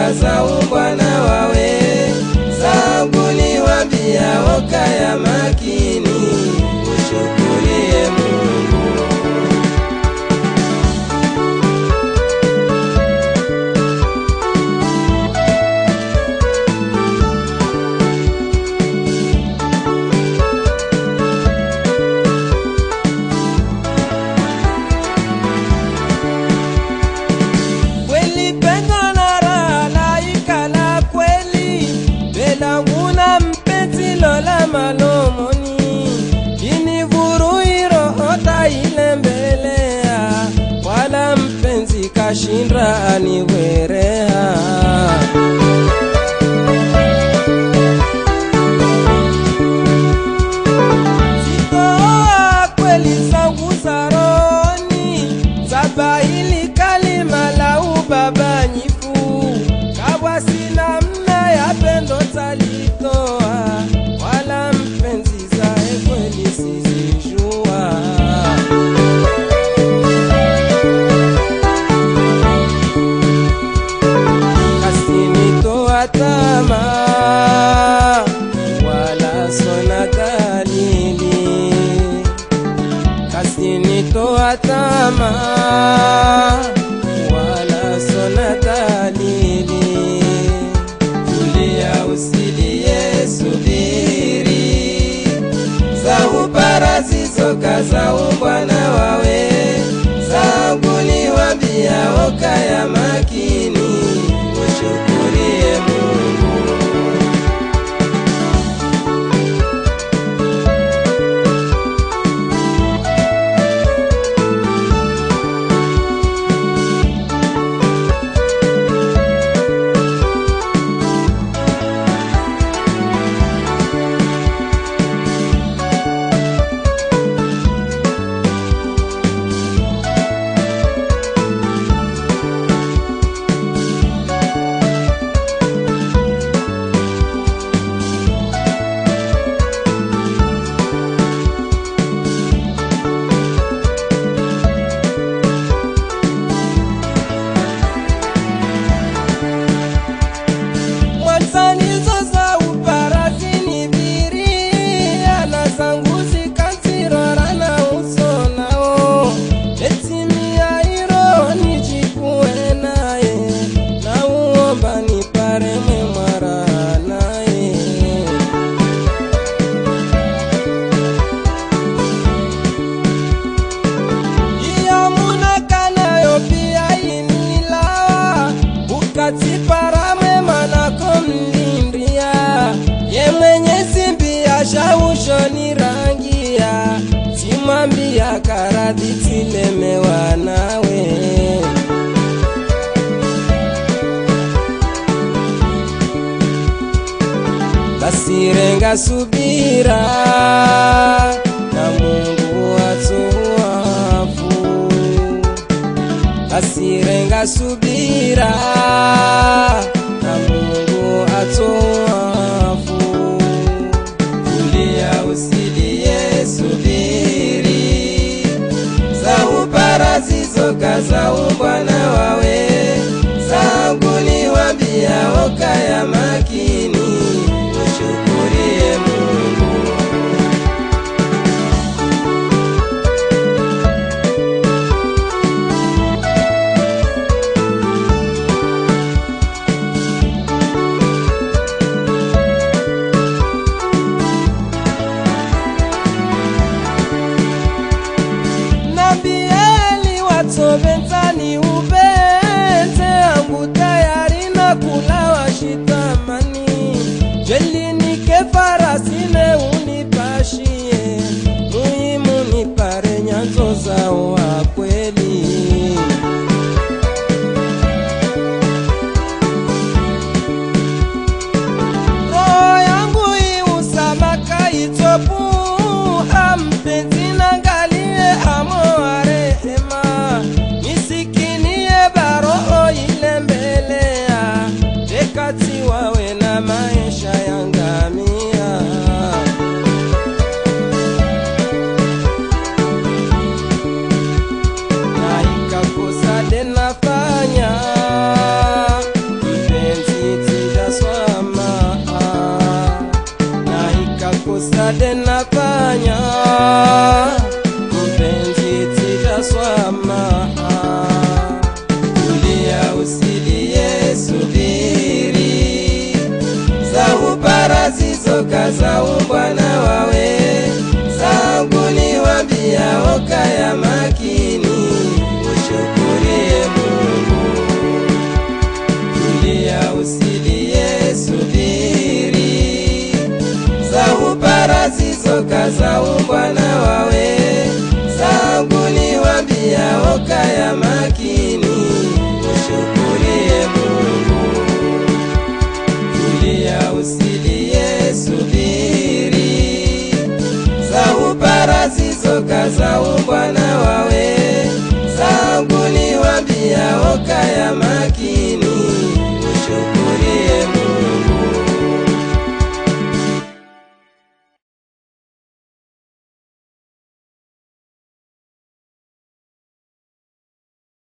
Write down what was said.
zokazaumbwa na wawe zangu niwambia okaya makini ushukurie Mungu kweli pendo na raha laika la kweli belanguna mpenzi lola malomoni inivuruirohota ile mbelea wala mpenzi kashindra aniwereha Sitoa kweli zangu za rohoni Zabahili kalima la ubabanyifu Kawa sina mna ya pendo talitoa Wala mpenzi zae kweli sizijua kasinitoa tama wala sona dalili kasinitoa tama wala sona dalili tulia usilie subiri za upara zizoka za umbwana wawe zangu niwambia okaya makini ushukurie Mungu mwanzanizo za uparazini biria na zangu zikazirora na uso nao etimia iro nijikuwe naye na uomba niparemwe mwara naye iyo munakanayo pia inilawa ukatipara mwema nako mlindia ye mwenye simbia shaushoni rangia simwambia karadhi tilemewa nawe basirenga subira na Mungu atoafu asirenga subira na Mungu atoafu tulia usilie subiri za upara zizoka za umbwana wawe zangu niwambia okaya makini ushukurie Mungu nambieli watovenzani ube za umbwana wawe zangu niwambia okaya makini ushukurie Mungu tulia usilie subiri za uparazizoka za umbwana wawe zangu niwambia okaya makini ushukurie Mungu tulia usilie subiri za uparazizoka za umbwana